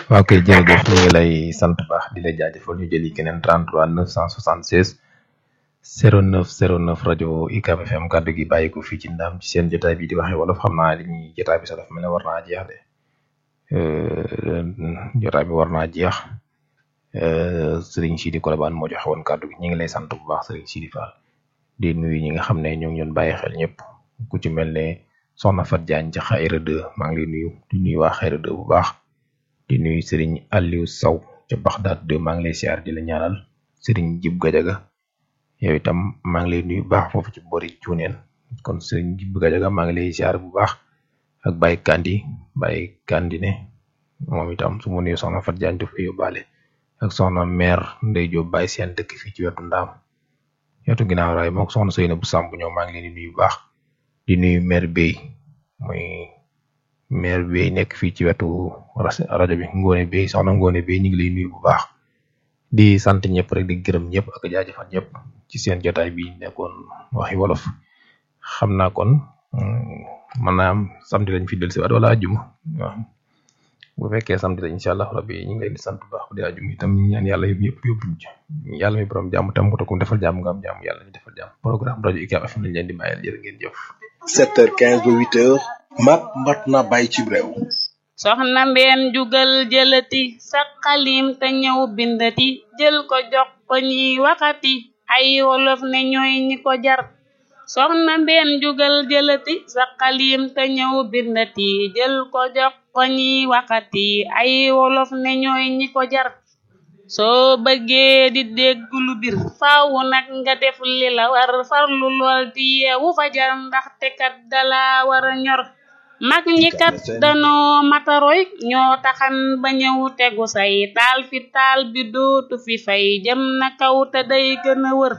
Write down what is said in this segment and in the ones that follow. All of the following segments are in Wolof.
waaw kay jërëjëf ñu ngi lay sant baax di la jaajëfal ñu jëli keneen 33 976 09 09 rajo UCAB FM kàddu gi bàyyi ko fii ci ndam ci seen jotaay bi di waxee wolof xam naa li ñuy jotaay bi sax dafa mel ne war naa jeex de jotaay bi war naa jeex Serigne Sidi Kolobane moo joxe woon kàddu gi ñu ngi lay sant bu baax Serigne Sidi Fall di nuyu ñi nga xam ne ñoo ngi doon bàyyi xel ñëpp ku ci mel ne Soxna Fat Diagne ca Xayra 2 maa ngi lay nuyu di nuyu waa Xayra 2 bu baax. di nuyu Serigne Aliou Sow ca Baxdaad de maa ngi lay siyaar di la ñaanal Serigne Jib Gajaga yow itam maa ngi lay nuyu baax foofu ci boori cuuneen kon Serigne Jib Gajaga maa ngi lay siyaar bu baax ak Baye Kandi Baye Kandi ne moom itam su ma nuyu soxna Fat Diagne daf koy yóbbaale ak soxna maire Ndey Jóob Baye seen dëkk fii ci wetu ndaam wetu ginnaaw raay moom soxna Seyna bu Samb ñoom maa ngi leen di nuyu bu baax di nuyu maire Bey muy maire bi nekk fii ci wetu rajo bi Ngone bi soxna Ngone bi ñu ngi lay nuyu bu baax di sant ñëpp rek di gërëm ñëpp ak jaajëfal ñëpp ci seen jotaay bi nekkoon waxi wolof xam naa kon mën naa am samedi lañ fi dellusiwaat wala ajjuma waaw bu fekkee samedi la incha allah rabbi ñu ngi leen di sant bu baax bu dee ajjuma itam ñu ñaan yàlla yëpp yóbbuñ ci yàlla mi borom jàmm tam ko takum defal jàmm nga am jàmm yàlla ñu defal jàmm programme rajo UCAB FM lañ leen di bàyyil jërë ngeen jëf 7h15 ba 8h mat mat na bàyyi ci réew soxna mbeen jugal jëlati sa xalim te ñëw bindati jël ko jox ko ñiy waxati ay wolof ne ñooy ñi ko jar soxna mbeen jugal jëlati sa xalim te ñëw bindati jël ko jox ko ñiy waxati ay wolof ne ñooy ñi ko jar soo bëggee di dégg lu bir faawu nag nga def li la war farlu lool di yeewu fajar ndaxte kat dala war a ñor mag ñi kat danoo mataroy ñoo taxan ba ñëw tegu say taal fi taal bi dootu fi fay jëm na kaw te day gën a wër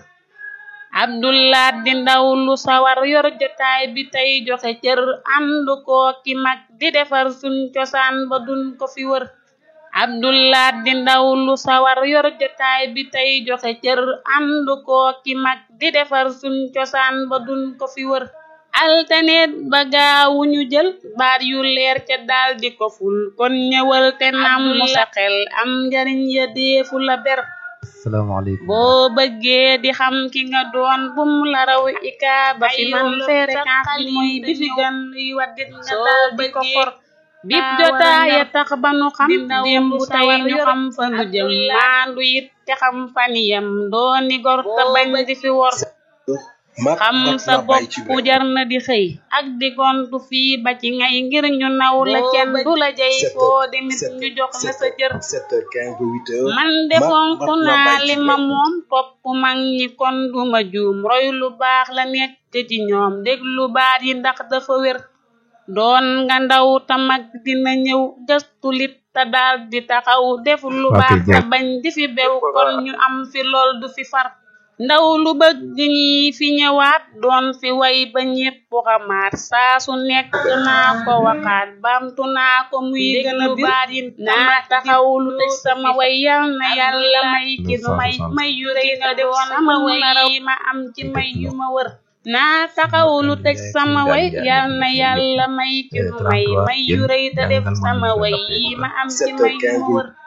abdullah di ndaw lu sawar yor jotaay bi tey joxe cër ànd koo ki mag di defar suñ cosaan ba duñ ko fi wër abdullah di ndaw lu sawar yor jotaay bi tey joxe cër ànd koo ki mag di defar suñ cosaan ba duñ ko fi wër altaneet ba gaawu ñu jël baat yu leer ca daal di ko ful kon ñëwal te nam mu sa xel am njariñ ya deefu la ber salaamaaleykum boo bëggee di xam ki nga doon bum la raw ika ba fi man fréquence bi mooy bi fi gën luy waddit nga daal di ko for bip jotaaya tax ba nu xam démb tey ñu xam fa nu jëm maandu it te xam faniyam dooni gor te bañ di fi wor xam sa bopp jar na di xëy ak di gontu fii ba ci ngay ngir ñu naw la kenn du la jay foo demit ñu jox la sa jër man de fonk naa li ma moom topp mag ñi kon duma juum roy lu baax la nekk ci ñoom déglu baat yi ndax dafa wér doon nga ndaw ta mag dina ñëw gëstu lit te daal di taxaw def lu baax te bañ di fi bew kon ñu am fi lool du fi far ndaw lu bëgg ñi fi ñëwaat doon fi way ba ñépp xamaat saa su nekk naa ko waxaat baamtu naa ko muy gën a baat yi naa taxaw lu tëj sama way yal na yàlla may ki nu may may yu rëy nga def sama way yi ma am ci may yu ma wër naa taxaw lu tëj sama way yal na yàlla may ki nu may may yu rëy te def sama way yi ma am ci may yu ma wër